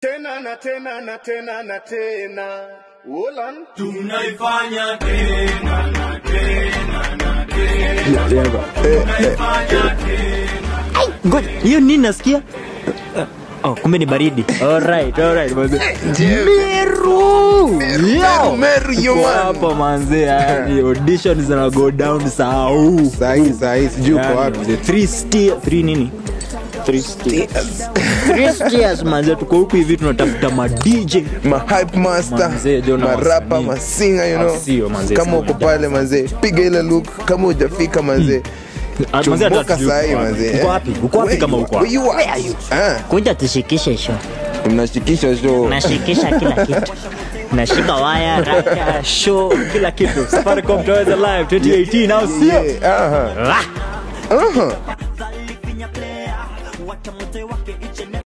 tena na tena na tena na tena Wolan tunaifanya tena na tena na tena tunaifanya tena ngoja hiyo nini nasikia Uh, oh, kumbe ni baridi alright alright manze Meru Yo! Meru, yo, Tuko man. hapa manze yani audition zina go down sau Sahi sahi sijui uko Yani, wapi. manze, three steer- three nini Three steers. Three steers, manze tuko huku hivi tunatafuta ma DJ ma hype master Manze, Jona marapa wasanii. masinga you know Sio, manze, kama sio uko pale manze piga ile look kama hujafika manze Ah, manze, hata chumbuka hatujui sahi uko wapi. manze Uko wapi uko wapi Where kama you- uko where wapi you at? Ah, kuja tushikishe show mnashikisha show nashikisha kila kitu nashika waya raka show kila kitu safaricom taweza live 2018 au sio Yeah, aha. Ah! Aha. Afadhali finya player, wacha mzee wake